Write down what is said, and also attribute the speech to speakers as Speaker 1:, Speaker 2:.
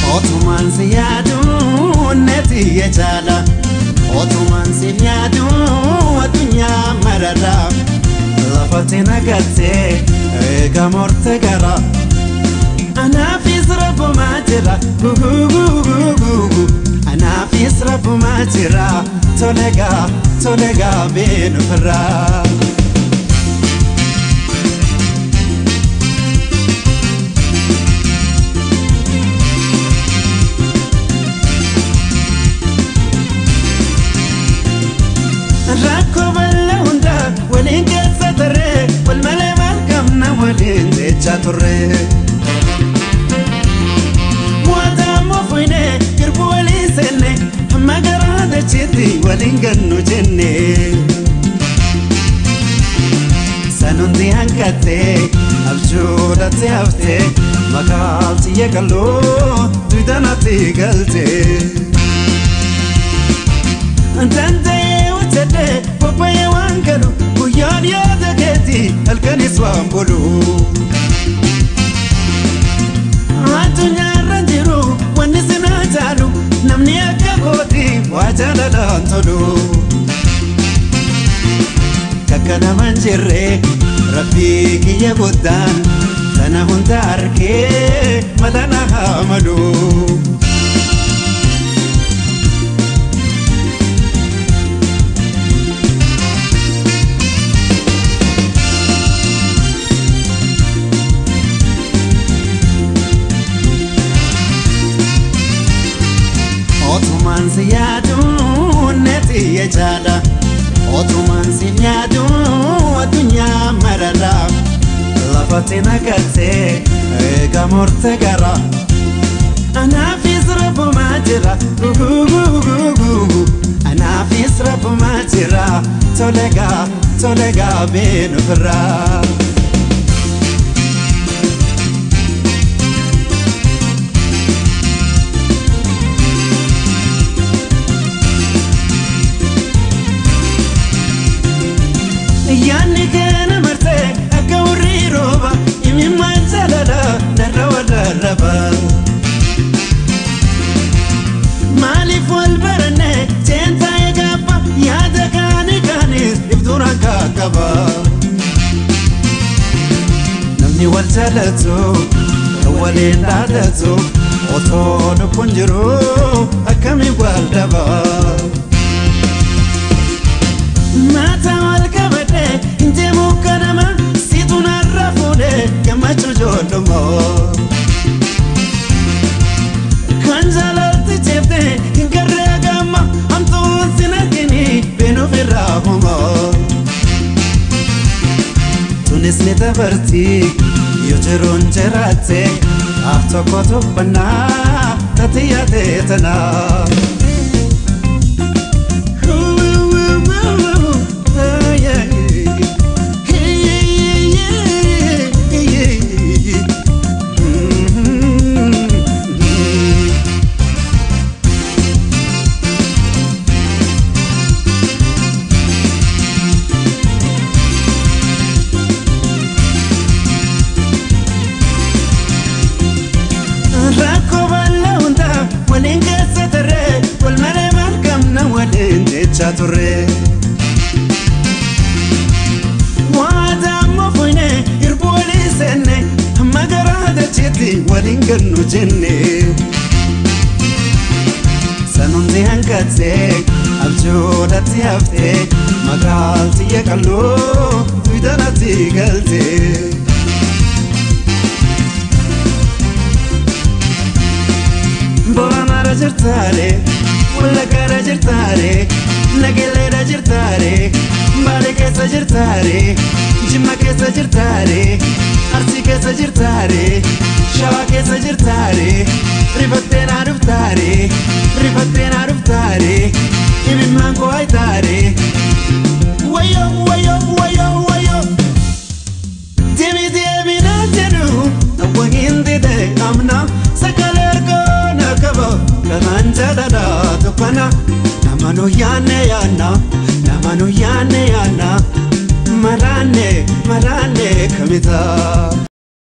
Speaker 1: Otumaan si yaadu neeti ya jaala Otumaan si yaadu addunyaa marara Lafatti nagattee eega morte gara Anaafis rabbumaa jira gugugugugugu Anaafis rabbumaa jira tolegaa tolegaa beenu firraa. Rakkoo bal'aa hundaa waliin keessa tarree wal malee maal qabna waliin jechaa turre. Mootaa moofuine girbu waliin seenne hamma garaa dacheetti waliin gannu jenne. Sanuuti hanqattee abjuudhaatti haftee makaalti yeekaloo duwidanaatti galtee. Danda'ee hojjetee bobba'ee waan galu guyyaan yaada keetti halkanis waan bulu. Addunyaarra jiru wanni sinaa jaalu namni akka kooti waa jaalalaan tolu. Kakka nama hin jirre rabbii kiyya guddaan sana hunda harkee mata na haa malu. Otumaan si yaadu neeti ya jaala Otumaan si yaadu addunyaa marara Lafatti nagattee eega morte gara Anaafis rabbumaa jira gugugugugugu Anaafis rabbumaa jira tolegaa tolegaa beenu firraa. Yaanni keena martee akka warri rooba imimmaan jaalala narra wallarraba. Maaliif wal baranne seentaa eegaabba yaada kaani kaanis ibtuuraan kaakaba. Namni wal jaalatu kan waliin dhaadatu otoo lubbuun jiru akkamiin wal dhaba. Mata wal qabadhe deemu kanama situ narra fuudhe gammachuu ijoollumoo. Kan jaalalti jeeftee hin garree gamma hamtuun sin argini beenuuf irraa humoo. Tunis ni dabarti yoo jiruun jiraatte af tokko tuffannaa tati yaadee tanaa. Rakkoo bal'aa hundaa waliin keessa tarree wal malee maal qabna waliin jechaa turre. Waadaa moofuine hirbu waliin seenne hamma garaa dacheetti waliin gannu jenne. Sanuuti hanqattee abjuudhaatti haftee makaalti yeekaloo duwidanaatti galtee. Booranaara jirtaare, Wallaggaara jirtaare, Nagelleedha jirtaare, Baalee keessa jirtaare, Jimma keessa jirtaare, Arsii keessa jirtaare, Shawaa keessa jirtaare, Rifattee naa dhuftaare, Rifattee naa dhuftaare, Imimmaan koo haytaare. Wayyoo wayyoo wayyoo wayyoo. Deebi deebi naa jedhu, awwa hin dide amna sagalee ergaa na qaba. Kanaan jaalala tuffana, nama nu yaanne yaanna, nama nu yaanne yaanna, maraanne maraanne kamitaa.